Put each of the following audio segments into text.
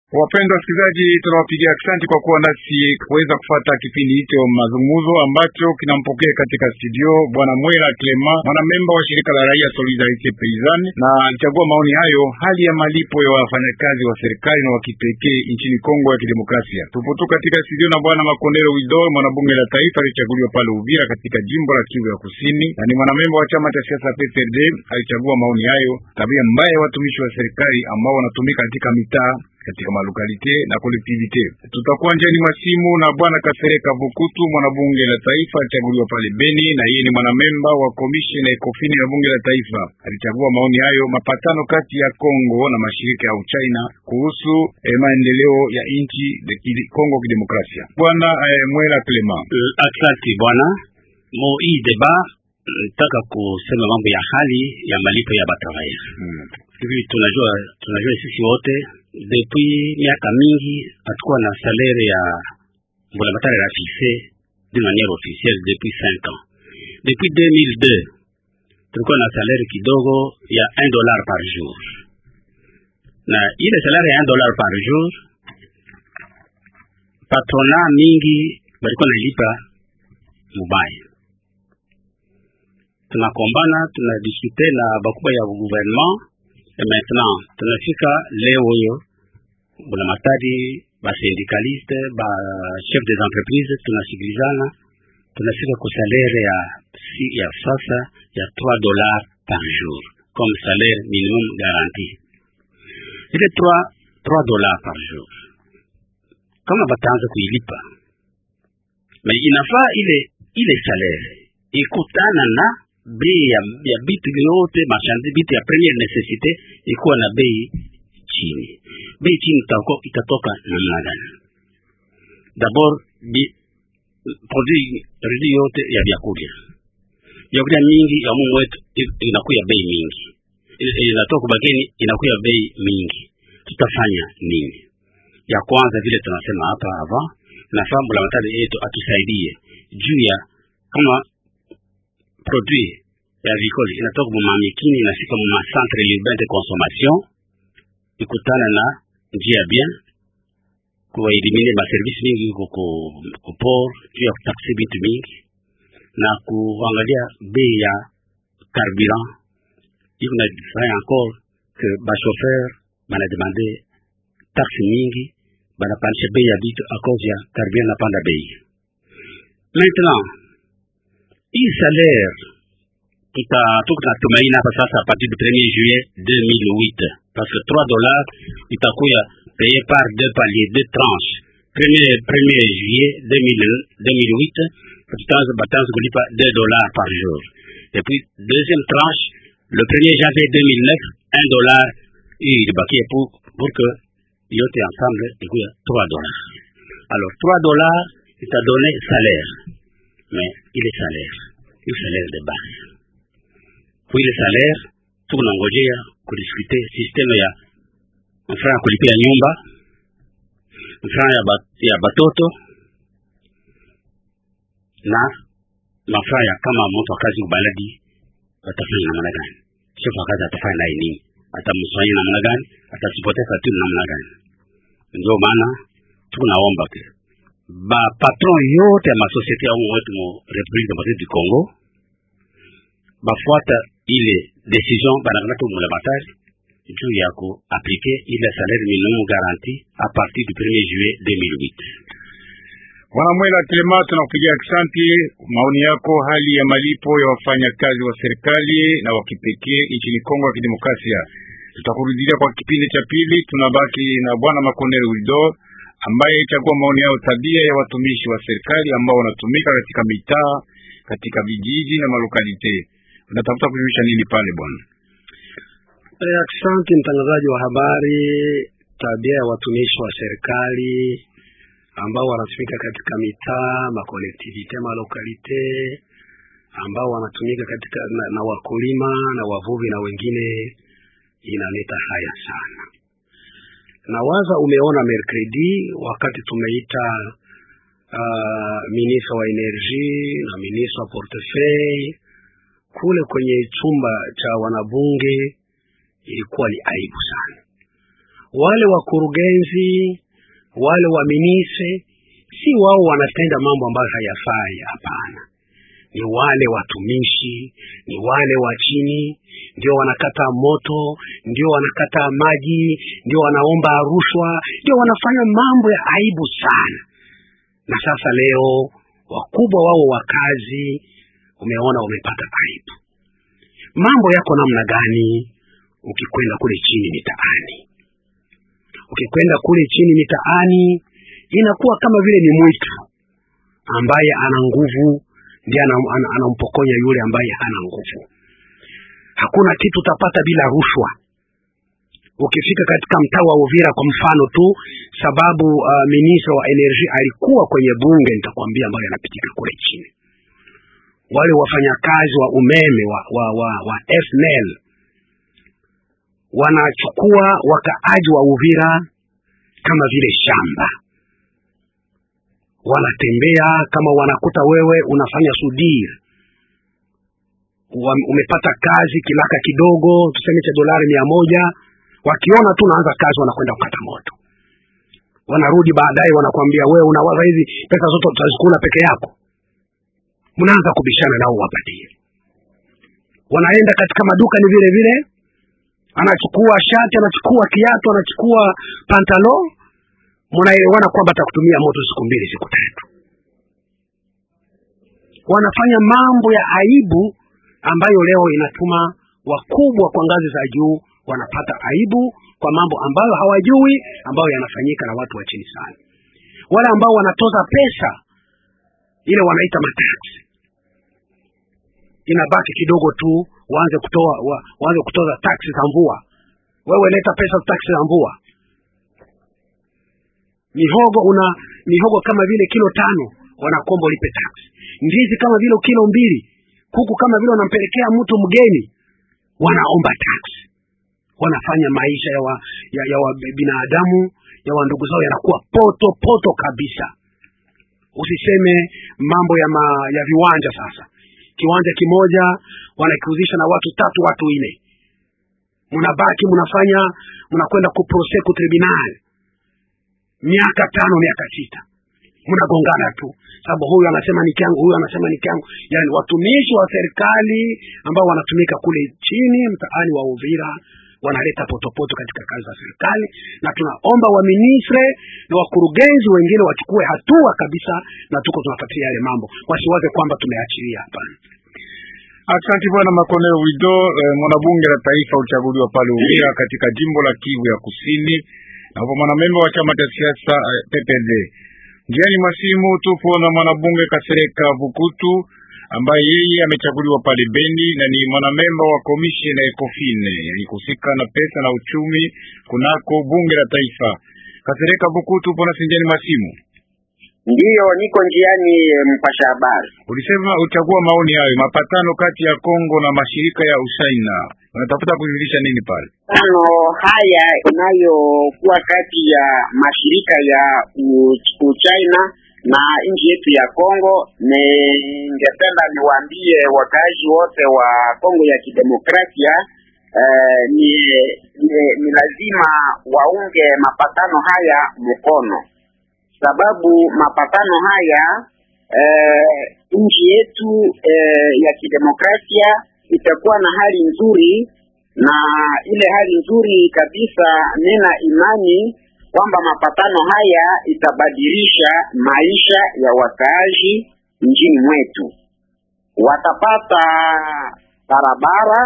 Wapendwa wasikilizaji, tunawapigia asante kwa kuwa nasi kuweza kufata kipindi hicho mazungumzo ambacho kinampokea katika studio bwana Mwera Clema, mwanamemba wa shirika la raia Solidarite Paysanne, na alichagua maoni hayo, hali ya malipo ya wafanyakazi wa serikali na wa kipekee nchini Kongo ya Kidemokrasia. Tupo tu katika studio na bwana Makondero Wido, mwanabunge la taifa alichaguliwa pale Uvira katika jimbo la Kivu ya Kusini, na ni mwanamemba wa chama cha siasa PPRD. Alichagua maoni hayo, tabia mbaya ya watumishi wa serikali ambao wanatumika katika mitaa katika malukalite na kolektivite. Tutakuwa njiani masimu na bwana Kasereka Bukutu, mwanabunge la taifa alichaguliwa pale Beni, na yeye ni mwanamemba wa komisheni ya ekofini ya bunge la taifa. Alichagua maoni hayo, mapatano kati ya Kongo na mashirika ya Uchina kuhusu eh, maendeleo ya nchi ya Kongo kidemokrasia. Bwana eh, Mwela Clement. Uh, asante bwana mo hii deba nataka kusema mambo ya hali ya malipo ya batravailleur Hmm. hivi tunajua tunajua sisi wote depuis miaka mingi hatukuwa na salaire ya mbulamatari ya fixe d'une manière officielle depuis 5 ans depuis 2002 tulikuwa na salaire kidogo ya 1 dollar par jour na ile salaire ya 1 dollar par jour patrona mingi balikuwa nailipa mubaya tunakombana tunadiskute na bakubwa ya gouvernement et maintenant tunafika leo hiyo buna matadi ba syndicaliste ba chef des entreprises tunasikilizana tunafika ku salaire ya si, ya sasa ya 3 dollars par jour comme salaire minimum garanti ile 3 3 dollars par jour kama bataanza kuilipa mais inafaa ile ile salaire ikutana na bei ya, ya bitu yote mashandi bitu ya premiere necessite ikuwa na bei chini. Bei chini itako, itatoka namna gani? Dabord bi produit rudi yote ya vyakula vyakula mingi ya mumu wetu i- inakuya bei mingi, I- inatoka kubageni inakuya bei mingi. Tutafanya nini? Ya kwanza vile tunasema hapa avant, nafaa mbulamatari yetu atusaidie juu ya kama produit ya vikoli inatoka mumamikini inafika muma centre urbain de consommation ikutana na njia bien kuwaelimine maservisi mingi ku ku- ku port juu ya kutaksi vitu mingi na kuangalia bei ya carburant iko na fanya encore que bachauffeur banademande taxe mingi banapandisha bei ya vitu a cause ya carburant napanda bei maintenant hii salaire tuta tuko tunatumaini hapa sasa a partir du 1er juillet 2008 parce que 3 dollars itakuya payé par deux paliers deux tranches premier premier juillet 2000 2008 tutaanza bataanza kulipa 2 dollars par jour et puis deuxième tranche le 1er janvier 2009 1 dollar hii ilibakia pour pour que yote ensemble ikuya 3 dollars alors 3 dollars itadonne salaire mais il est salaire il est salaire de base kwa ile salaire tukunangojea kudiskute systeme ya mfano ya kulipia nyumba mfano ya, bat, ya batoto na mafaa ya kama mtu wa kazi ubaladi atafanya namna gani chef wa kazi atafanya naye nini atamswanya namna gani atasipote faturi namna gani ndio maana tukunaomba ke ba patron yote ya masosiete ya umu wetu mu republique democratique du congo bafuata ile decision banakamata umulamatari juu ya kuaplike ile salaire minimum garanti a partir du 1er juillet 2008 Bwana Mwela Clement, tunakupigia asante maoni yako, hali ya malipo ya wafanyakazi wa serikali na wa kipekee nchini Kongo ya Kidemokrasia. Tutakurudilia kwa kipindi cha pili. Tunabaki na bwana Makonel Wido ambaye chagua maoni yao, tabia ya watumishi wa serikali ambao wanatumika katika mitaa, katika vijiji na malokalite. Unatafuta kujulisha nini pale bwana? Eh, Asante mtangazaji wa habari. Tabia ya watumishi wa serikali ambao wanatumika katika mitaa, makolektivite, malokalite ambao wanatumika katika na, na wakulima na wavuvi na wengine, inaleta haya sana. Na waza umeona mercredi wakati tumeita uh, minista wa energie na minista wa portefeuille kule kwenye chumba cha wanabunge ilikuwa ni aibu sana. wale wakurugenzi wale waminise si wao wanatenda mambo ambayo hayafai. Hapana, ni wale watumishi, ni wale wa chini ndio wanakata moto, ndio wanakata maji, ndio wanaomba rushwa, ndio wanafanya mambo ya aibu sana. Na sasa leo wakubwa wao wa kazi, umeona wamepata aibu. Mambo yako namna gani ukikwenda kule chini mitaani? Ukikwenda kule chini mitaani inakuwa kama vile ni mwitu ambaye ana nguvu ndiye anampokonya ana, ana yule ambaye hana nguvu. Hakuna kitu utapata bila rushwa. Ukifika katika mtaa wa Uvira kwa mfano tu, sababu uh, ministra wa energy alikuwa kwenye bunge, nitakwambia ambayo yanapitika kule chini. Wale wafanyakazi wa umeme wa, wa, wa, wa SNEL wanachukua wakaaji wa Uvira kama vile shamba wanatembea kama wanakuta wewe unafanya sudir, umepata kazi kilaka kidogo, tuseme cha dolari mia moja, wakiona tu unaanza kazi wanakwenda kukata moto, wanarudi baadaye wanakwambia wewe unawaza hizi pesa zote utazikula peke yako, mnaanza kubishana nao wapatie. Wanaenda katika maduka ni vile vile, anachukua shati, anachukua kiatu, anachukua pantalo mnaelewana kwamba atakutumia moto siku mbili siku tatu. Wanafanya mambo ya aibu ambayo leo inatuma wakubwa kwa ngazi za juu wanapata aibu kwa mambo ambayo hawajui, ambayo yanafanyika na watu wa chini sana. Wale ambao wanatoza pesa ile wanaita mataksi, inabaki kidogo tu waanze kutoa wa, waanze kutoza taksi za mvua. Wewe leta pesa taksi za mvua mihogo una mihogo kama vile kilo tano wanakomba ulipe tax. Ndizi kama vile kilo mbili, kuku kama vile wanampelekea mtu mgeni, wanaomba tax. Wanafanya maisha ya, wa, ya, ya wa binadamu ya wa ndugu zao yanakuwa poto poto kabisa. Usiseme mambo ya, ma, ya viwanja. Sasa kiwanja kimoja wanakiuzisha na watu tatu watu nne, mnabaki mnafanya mnakwenda kuprose ku tribunal miaka tano miaka sita mnagongana tu, sababu huyu anasema ni kyangu, huyu anasema ni kyangu. Yani watumishi wa serikali ambao wanatumika kule chini mtaani wa Uvira wanaleta potopoto katika kazi za serikali, na tunaomba waministre na wakurugenzi wengine wachukue hatua kabisa, na tuko tunafuatilia yale mambo, wasiwaze kwamba tumeachilia. Hapana. Asante bwana Makoneo Wido, eh, mwanabunge la taifa uchaguliwa pale Uvira katika jimbo la Kivu ya Kusini na kwa mwanamemba wa chama cha siasa uh, PPD. Njiani masimu tupo na mwanabunge Kasereka Bukutu ambaye yeye amechaguliwa pale Beni na ni mwanamemba wa komisheni ya Ekofine yani kusika na pesa na uchumi kunako bunge la taifa. Kasereka Bukutu, pona sinjani masimu Ndiyo, niko njiani. Mpasha habari, ulisema uchagua maoni hayo mapatano kati ya Kongo na mashirika ya Usaina, unatafuta kujulisha nini pale? Tano haya inayokuwa kati ya mashirika ya Uchina na nchi yetu ya Kongo, ningependa niwaambie wakaaji wote wa Kongo ya Kidemokrasia eh, ni, ni, ni lazima waunge mapatano haya mkono sababu mapatano haya eh, nchi yetu eh, ya kidemokrasia itakuwa na hali nzuri, na ile hali nzuri kabisa, nina imani kwamba mapatano haya itabadilisha maisha ya wakaaji nchini mwetu. Watapata barabara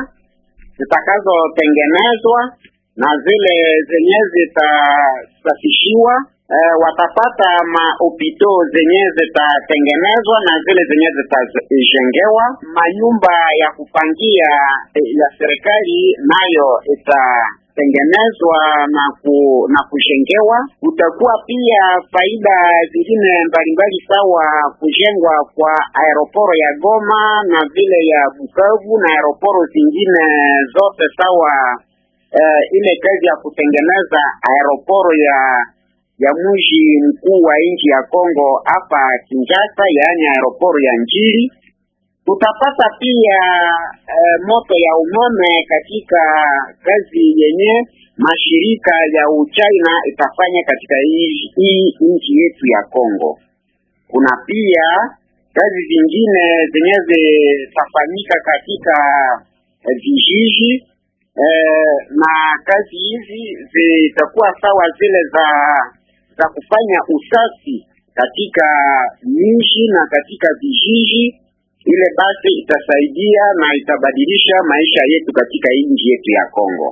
zitakazotengenezwa na zile zenye zitasafishiwa Uh, watapata mahopito zenye zitatengenezwa na zile zenye zitajengewa. Manyumba ya kupangia eh, ya serikali nayo itatengenezwa na ku, na kujengewa. Kutakuwa pia faida zingine mbalimbali sawa kujengwa kwa aeroporo ya Goma na vile ya Bukavu na aeroporo zingine zote sawa. Uh, ile kazi ya kutengeneza aeroporo ya ya mji mkuu wa nchi ya Kongo hapa Kinshasa, yaani aeroporo ya Njili Tutapata pia eh, moto ya umeme katika kazi yenye mashirika ya Uchina itafanya katika hii hii nchi yetu ya Kongo. Kuna pia kazi zingine zenye zitafanyika katika eh, vijiji eh, na kazi hizi zitakuwa sawa zile za za kufanya usafi katika miji na katika vijiji. Ile basi itasaidia na itabadilisha maisha yetu katika hii nchi yetu ya Kongo.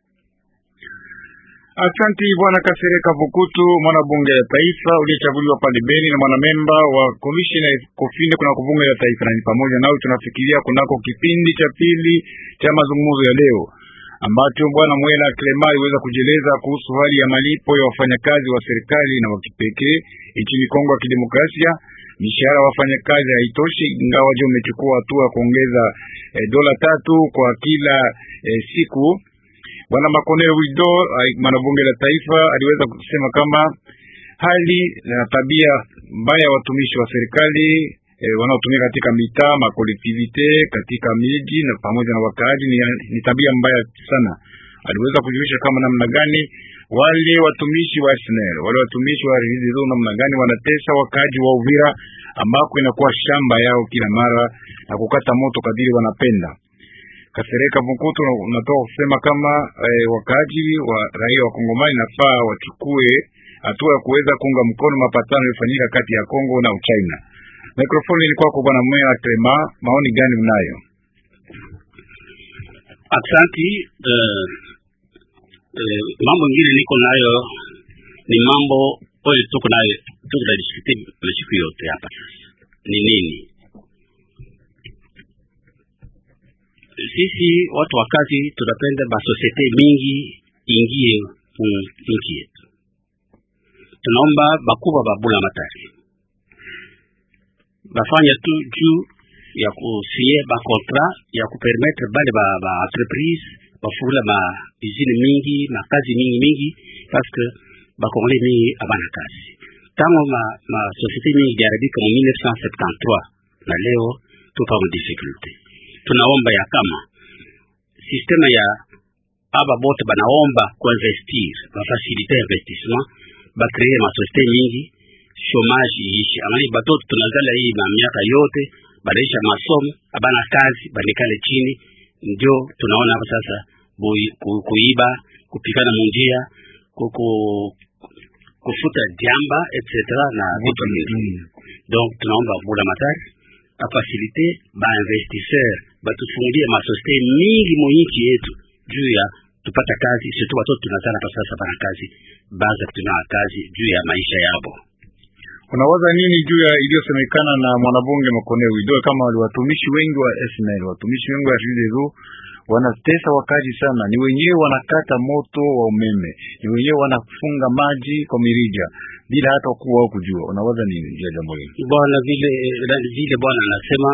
Asanti bwana Kasereka Vukutu, mwana bunge la taifa uliyechaguliwa pale Beni na mwanamemba wa komishina Kofinde kuna bunge la taifa, na ni pamoja nao tunafikiria kunako kipindi cha pili cha mazungumzo ya leo ambacho bwana Mwela Clema aliweza kujieleza kuhusu hali ya malipo ya wafanyakazi wa serikali na wa kipekee nchini Kongo ya Kidemokrasia. Mishahara wa wafanyakazi haitoshi, ingawa je umechukua hatua ya kuongeza eh, dola tatu kwa kila eh, siku. Bwana Makonel Wido, mwanabunge la taifa, aliweza kusema kama hali na tabia mbaya ya watumishi wa serikali E, wanaotumika katika mitaa makolektivite katika miji na pamoja na wakaaji ni, ni tabia mbaya sana. Aliweza kujulisha kama namna gani wale watumishi wa SNEL wale watumishi wa RIZO namna gani wanatesa wakaaji wa Uvira ambako inakuwa shamba yao kila mara na kukata moto kadiri wanapenda. Kasereka Mkutu unatoka kusema kama eh, wakaaji wa raia wa Kongomani nafaa wachukue hatua ya kuweza kuunga mkono mapatano yaliyofanyika kati ya Kongo na Uchina. Mikrofoni ni kwako bwana Mwera Clema, maoni gani unayo? Aksanti. Uh, uh, mambo ingine niko nayo ni mambo oyo tuko nayo tuko na diskute masiku yote hapa ni nini? Sisi watu wa kazi tunapenda basosiete mingi ingie nchi yetu, tunaomba bakubwa babula matari bafanya tu juu ya kusie ba contrat ya kupermettre bale ba, ba entreprise bafungula ma usine mingi makazi mingi mingi parce que bakongole mingi abana kazi tango ma, ma société mingi iliharibika mu 1973 na leo tupa mu difficulté. Tunaomba ya kama systeme ya aba bote banaomba kuinvestir bafasilite investissement bakree ma société mingi chomage iishi angali batoto tunazala hii na miaka yote banaisha masomo abana kazi banikale chini, ndio tunaona hapa sasa bui, ku, kuiba kupikana munjia kuku kufuta jamba etc na vitu vingi. Donc tunaomba bula matari afasilite ba investisseur batufungulie masosiete mingi mu nchi yetu juu ya tupata kazi, surtout watoto tunazala hapa sasa bana kazi baza kutumia kazi juu ya maisha yabo. Unawaza nini juu ya iliyosemekana na mwanabunge Makone Wido kama watumishi wengi wa SNL, watumishi wengi wa RIZO wanatesa wakazi sana, ni wenyewe wanakata moto wa umeme, ni wenyewe wanafunga maji kwa mirija bila hata kuwa wao kujua. Unawaza nini juu ya jambo hili? Bwana vile vile bwana anasema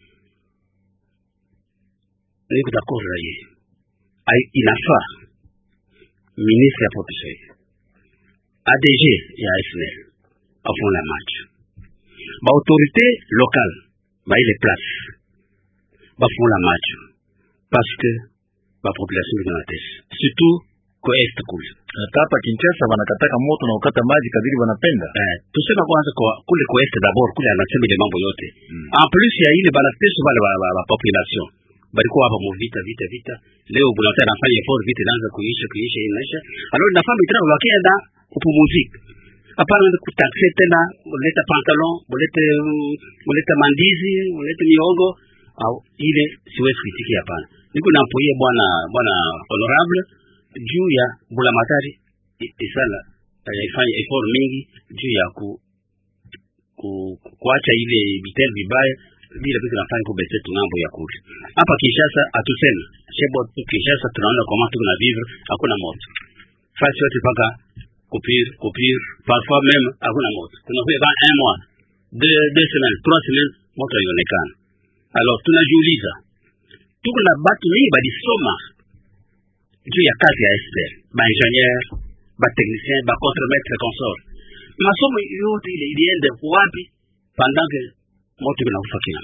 niko d'accord na yeye, inafaa ministre ya population ADG ya SNL afuna macho ba autorité locale ba ile place bafungula macho parce que ba population ina natesa surtout ko est kule hata hapa Kinshasa wanakataka moto na ukata maji kadiri wanapenda. Eh, tusema kwanza kwa kule ko est d'abord kule anasema ile mambo yote mm. En plus ya ile banatesa wale ba, ba, ba population balikuwa hapa mu vita vita vita, leo bunataka nafanya effort vita inaanza kuisha kuisha inaisha, alors nafaa mitra wakienda kupumzika hapana kutakse tena, muleta pantalon, mulete muleta mandizi, mulete miogo au ile siwezi kuitikia. Hapana, niko nampoie bwana bwana honorable juu ya bulamatari isala yaifanya effort mingi juu ya ku, ku kuacha ile vitel vibaya bila vitu nafanya kubese tunambo ya kule hapa Kinshasa. Atusema shebo tu Kinshasa, tunaona kama tuko na vivre, hakuna moto fasi yote paka coupure, coupure, parfois même hakuna moto. Tunakuwa ba un mois, deux, deux semaines, trois semaines moto haionekana. Alors tunajiuliza tuko na batu mingi balisoma juu ya kazi ya SPL, ba ingénieur, ba technicien, ba contremaître consort. Masomo yote ile iliende wapi pendant que moto inakufa kila mara?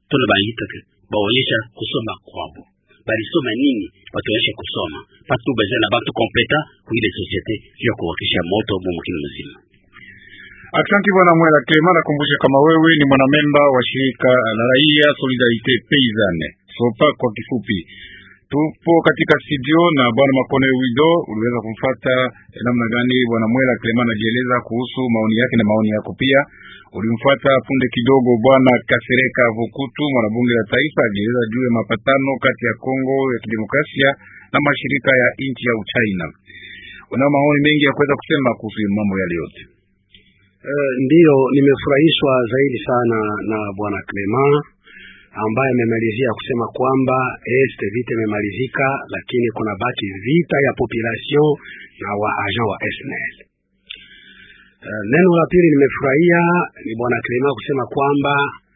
tunabaita baonyesha kusoma kwabo balisoma nini batuonyeshe kusoma patu besoin na batu kompleta kuile societe ya kuwakisha moto mumukini mzima Aksanti bwana Mwela Clement, nakumbusha kama wewe ni mwanamemba wa shirika la raia Solidarite Paysanne sopa kwa kifupi. Tupo katika studio na bwana Makone Wido, uliweza kumfata eh, namna gani bwana Mwela Clement anajieleza kuhusu maoni yake na maoni yako pia. Ulimfuata punde kidogo bwana Kasereka Vukutu, mwanabunge la taifa, ajieleza juu ya mapatano kati ya Kongo ya Kidemokrasia na mashirika ya nchi ya Uchina. Una maoni mengi ya kuweza kusema kuhusu mambo yale yote. Uh, ndiyo nimefurahishwa zaidi sana na bwana Clement ambaye amemalizia kusema kwamba este vita imemalizika, lakini kuna baki vita ya population na wa agent wa SNEL. Uh, neno la pili nimefurahia ni bwana Clement kusema kwamba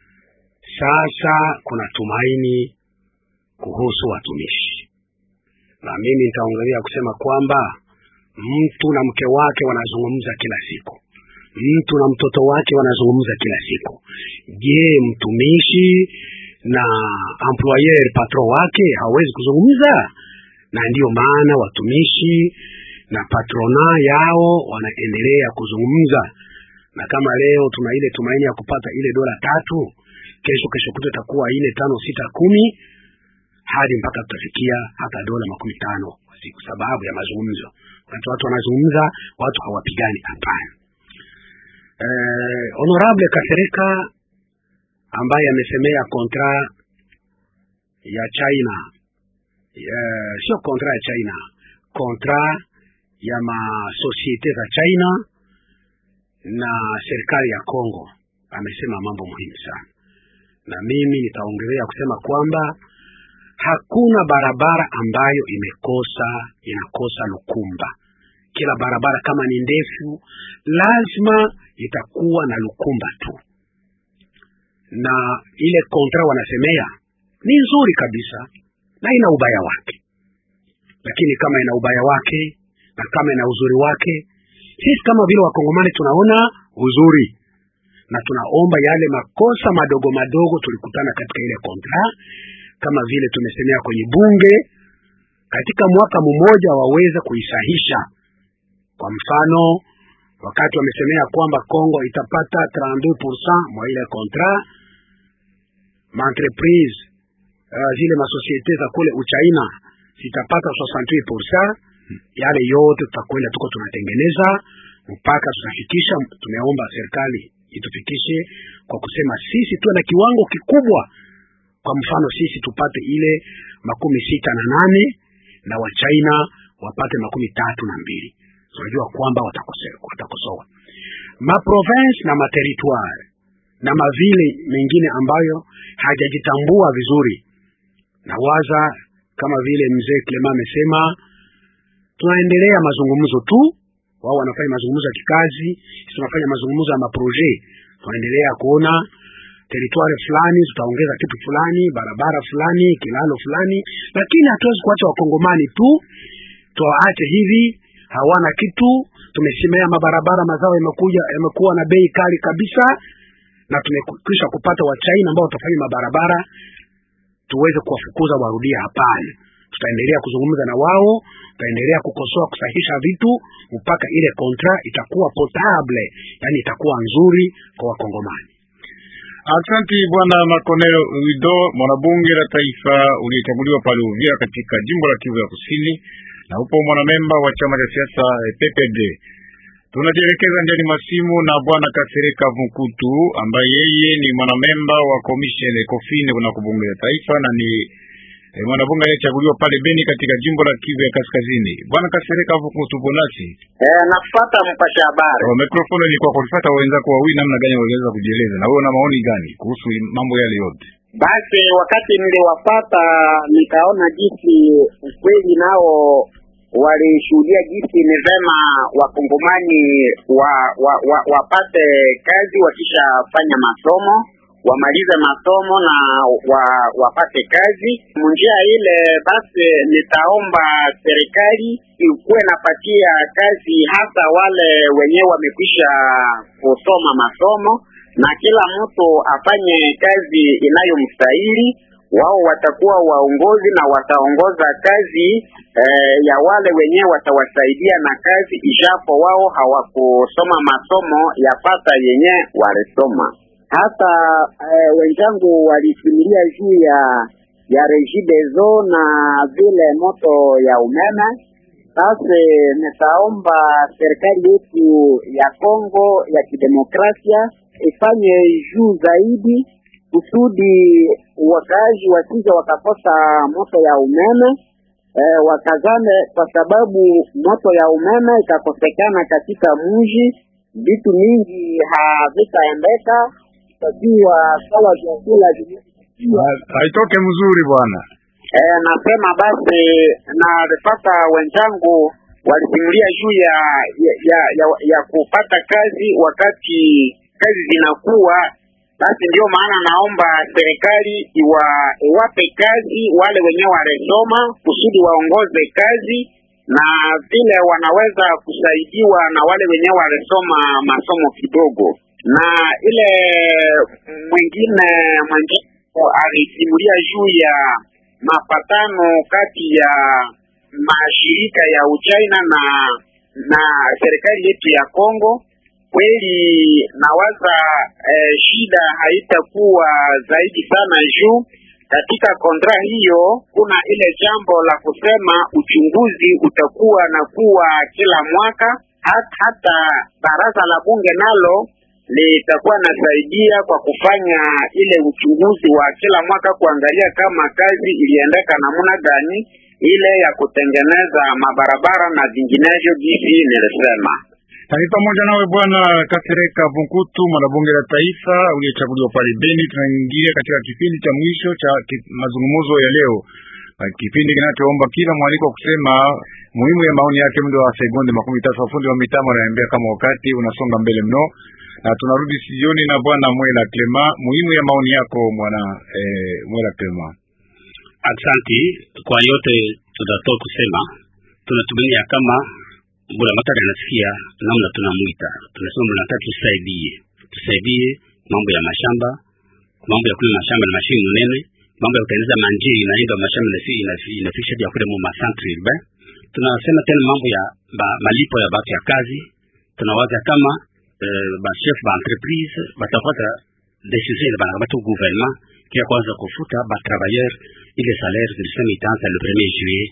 sasa kuna tumaini kuhusu watumishi, na mimi nitaongelea kusema kwamba mtu na mke wake wanazungumza kila siku mtu na mtoto wake wanazungumza kila siku. Je, mtumishi na employer patron wake hawezi kuzungumza? Na ndiyo maana watumishi na patrona yao wanaendelea kuzungumza, na kama leo tuna ile tumaini ya kupata ile dola tatu, kesho kesho kuto itakuwa ine tano sita kumi hadi mpaka tutafikia hata dola makumi tano kwa siku, sababu ya mazungumzo. Wakati watu wanazungumza, watu hawapigani. Hapana. Eh, Honorable Kasereka ambaye amesemea kontra ya China eh, sio kontra ya China, kontra ya masosiete za China na serikali ya Kongo, amesema mambo muhimu sana, na mimi nitaongelea kusema kwamba hakuna barabara ambayo imekosa inakosa lukumba kila barabara kama ni ndefu lazima itakuwa na lukumba tu, na ile kontra wanasemea ni nzuri kabisa na ina ubaya wake, lakini kama ina ubaya wake na kama ina uzuri wake, sisi kama vile wakongomani tunaona uzuri na tunaomba yale makosa madogo madogo tulikutana katika ile kontra, kama vile tumesemea kwenye bunge, katika mwaka mmoja waweze kuisahisha kwa mfano wakati wamesemea kwamba Kongo itapata 32% mwa ile kontra maentreprise uh, zile masosiete za kule Uchaina zitapata 68%. Yale yote tutakwenda tuko tunatengeneza mpaka tutafikisha. Tumeomba serikali itufikishe kwa kusema sisi tuwe na kiwango kikubwa. Kwa mfano sisi tupate ile makumi sita na nane na Wachaina wapate makumi tatu na mbili tunajua kwamba watakosoa maprovince na materitoire na mavile mengine ambayo hajajitambua vizuri. Na waza kama vile mzee Clement amesema, tunaendelea mazungumzo tu, wao wanafanya mazungumzo ya kikazi, tunafanya mazungumzo ya maproje. Tunaendelea kuona teritwari fulani tutaongeza kitu fulani, barabara fulani, kilalo fulani, lakini hatuwezi kuacha wakongomani tu tuwaache hivi hawana kitu. Tumesemea mabarabara, mazao yamekuja yamekuwa na bei kali kabisa, na tumekwisha kupata wachaina ambao watafanya mabarabara, tuweze kuwafukuza warudie? Hapana, tutaendelea kuzungumza na wao, tutaendelea kukosoa, kusahisha vitu mpaka ile kontra itakuwa potable, yani itakuwa nzuri kwa Wakongomani. Asante bwana Makoneo Wido, mwanabunge la taifa uliyechaguliwa pale Uvira katika jimbo la Kivu ya Kusini na upo mwanamemba wa chama cha siasa PPD. Tunajielekeza ndani masimu na bwana Kasereka Vukutu ambaye yeye ni mwanamemba wa commission Ecofin kuna bunge la taifa na ni e, mwanabunge aliyechaguliwa pale Beni katika jimbo la Kivu ya Kaskazini. Bwana Kasereka Vukutu, bonasi eh, nafuata mpasha habari. Oh, mikrofoni ni kwa kufuata wenzako wawili, namna gani waliweza kujieleza na wewe una maoni gani kuhusu mambo yale yote? Basi wakati niliwapata nikaona jinsi ukweli nao walishuhudia jinsi ni vema wakongomani wa, wa, wa, wapate kazi wakishafanya masomo wamalize masomo na wa, wapate kazi munjia ile. Basi nitaomba serikali ikuwe napatia kazi hasa wale wenyewe wamekwisha kusoma masomo na kila mtu afanye kazi inayomstahili. Wao watakuwa waongozi na wataongoza kazi eh, ya wale wenyewe watawasaidia na kazi, ijapo wao hawakusoma masomo ya pata yenye walisoma. Hata eh, wenzangu walisimulia juu ya ya Regideso na vile moto ya umeme. Sasa nitaomba serikali yetu ya Kongo ya kidemokrasia ifanye juu zaidi kusudi wakaaji wasije wakakosa moto ya umeme eh, wakazane, kwa sababu moto ya umeme ikakosekana katika mji, vitu mingi havitaendeka, takiwa sawa vyakula haitoke mzuri bwana. Eh, nasema basi na nilipata wenzangu walisimulia juu ya ya, ya ya ya kupata kazi wakati kazi zinakuwa. Basi ndio maana naomba serikali iwa iwape kazi wale wenyewe walisoma kusudi waongoze kazi, na vile wanaweza kusaidiwa na wale wenyewe walisoma masomo kidogo, na ile mwingine mwingine alisimulia juu ya mapatano kati ya mashirika ya Uchina na na serikali yetu ya Kongo. Kweli nawaza eh, shida haitakuwa zaidi sana juu katika kontra hiyo kuna ile jambo la kusema uchunguzi utakuwa na kuwa kila mwaka, hat, hata baraza la bunge nalo litakuwa nasaidia kwa kufanya ile uchunguzi wa kila mwaka kuangalia kama kazi iliendeka namna gani, ile ya kutengeneza mabarabara na vinginevyo jinsi nilisema. Na ni pamoja nawe Bwana Kasereka Vunkutu, mwanabunge la taifa uliyechaguliwa pale Beni. Tunaingia katika kipindi cha mwisho cha mazungumzo ya leo, kipindi kinachoomba kila mwaliko kusema muhimu ya maoni yake. Muda wa sekunde makumi tatu. Wafundi wa mitambo ananiambia kama wakati unasonga mbele mno na tunarudi sioni na bwana Mwela Clema, muhimu ya maoni yako bwana eh, Mwela Clema. Asante kwa yote tutatoa kusema. Tunatumania kama Bwana Matari anasikia namna tunamwita, tunasema Bwana Matari, tusaidie, tusaidie mambo ya mashamba, mambo ya kulima mashamba na mashini munene, mambo ya kutengeneza manjiri inaenda mashamba na inafikisha ya kule mu centre urbain. Tunasema tena mambo ya ba, malipo ya batu ya kazi, tunawaza kama Uh, ba chef ba entreprise batapata decision ile banakamata gouvernement kia kwanza kufuta ba travailleur ile salaire zilisema itaanza le 1er juillet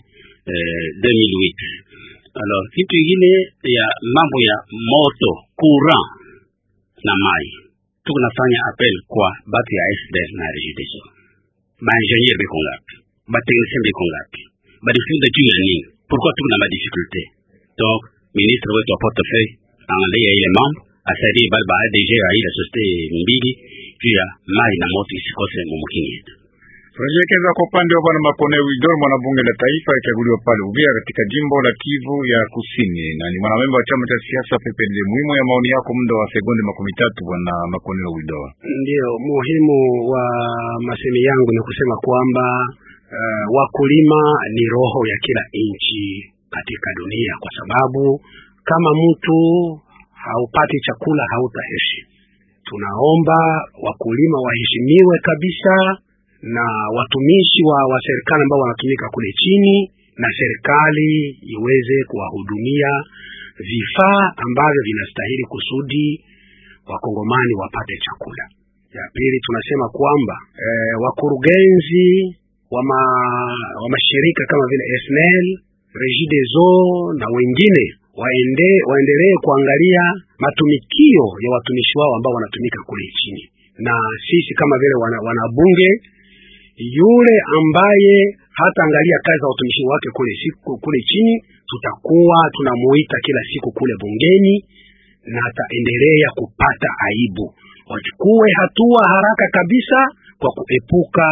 uh, 2008. Alors kitu ingine ya mambo ya moto courant na mai, tuko nafanya appel kwa batu ya SDF na Regideso, ba ingénieur biko ngapi, ba technicien biko ngapi, balifunza juu ya nini? Pourquoi tuko na ma difficulté? Donc ministre wetu wa portefeuille angalia ile mambo asaidie bali ba ADG ya ile societe mbili juu ya mai na moto isikose mumukini yetu. Tunajielekeza kwa upande wa bwana Makone Widor, mwanabunge la taifa alichaguliwa pale Uvira katika jimbo la Kivu ya Kusini, na ni mwanamemba wa chama cha siasa PPRD. Muhimu ya maoni yako, muda wa sekunde makumi tatu, bwana Makone Widor. Ndio muhimu wa masemi yangu ni kusema kwamba uh, wakulima ni roho ya kila nchi katika dunia, kwa sababu kama mtu haupati chakula hautaishi. Tunaomba wakulima waheshimiwe kabisa na watumishi wa, wa serikali ambao wanatumika kule chini, na serikali iweze kuwahudumia vifaa ambavyo vinastahili kusudi wakongomani wapate chakula. Ya pili tunasema kwamba eh, wakurugenzi wa, ma, wa mashirika kama vile SNEL, Regideso na wengine waende waendelee kuangalia matumikio ya watumishi wao ambao wanatumika kule chini, na sisi kama vile wana, wanabunge yule ambaye hataangalia kazi za watumishi wake kule siku kule chini, tutakuwa tunamuita kila siku kule bungeni na ataendelea kupata aibu. Wachukue hatua haraka kabisa kwa kuepuka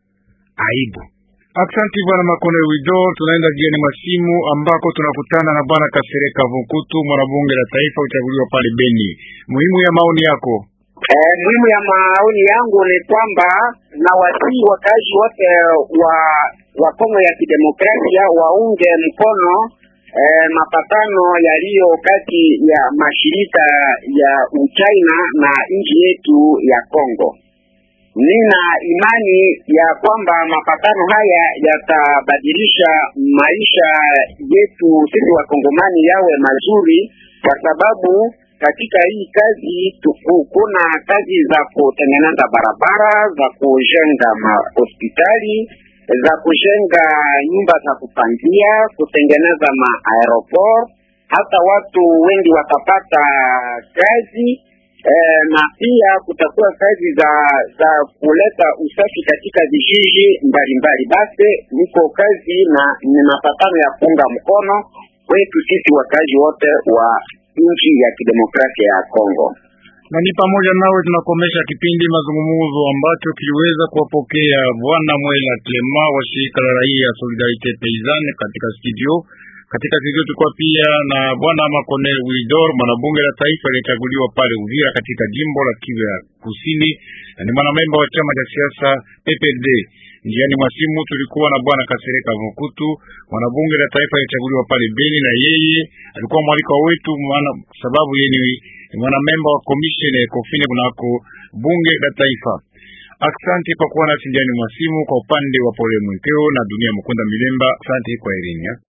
aibu. Aksanti bwana Makone Wido. Tunaenda jiani masimu ambako tunakutana na bwana Kasereka Vukutu, mwanabunge la taifa uchaguliwa pale Beni. Muhimu ya maoni yako. Eh, muhimu ya maoni yangu ni kwamba na wasii wakazi wote wa wa Kongo ya Kidemokrasia waunge mkono eh, mapatano yaliyo kati ya mashirika ya Uchina na nchi yetu ya Kongo. Nina imani ya kwamba mapatano haya yatabadilisha maisha yetu sisi wakongomani yawe mazuri, kwa sababu katika hii kazi tuku, kuna kazi za kutengeneza barabara, za kujenga mahospitali, za kujenga nyumba za kupangia, kutengeneza maaeroport, hata watu wengi watapata kazi eh, na pia kutakuwa kazi za za kuleta usafi katika vijiji mbalimbali. Basi niko kazi na ni mapatano ya kuunga mkono kwetu sisi wakazi wote wa nchi ya kidemokrasia ya Kongo. Na ni pamoja nawe tunakomesha kipindi mazungumzo ambacho kiliweza kuwapokea Bwana Mwela Clema wa shirika la raia ya Solidarite Paysanne katika studio katika studio tulikuwa pia na bwana Makonel Wilidor, mwanabunge la taifa aliyechaguliwa pale Uvira katika jimbo la Kivu ya Kusini, na ni mwanamemba wa chama cha siasa PPRD. Njiani mwa simu tulikuwa na bwana Kasereka Mukutu, mwanabunge la taifa aliyechaguliwa pale Beni, na yeye alikuwa mwaliko wetu, maana sababu yeye ni mwanamemba wa commission ya Ekofine kunako bunge la taifa. Asante kwa kuwa nasi njiani mwa simu. Kwa upande wa Pole Mwekeo na Dunia Mukunda Milemba, asante kwa Irini.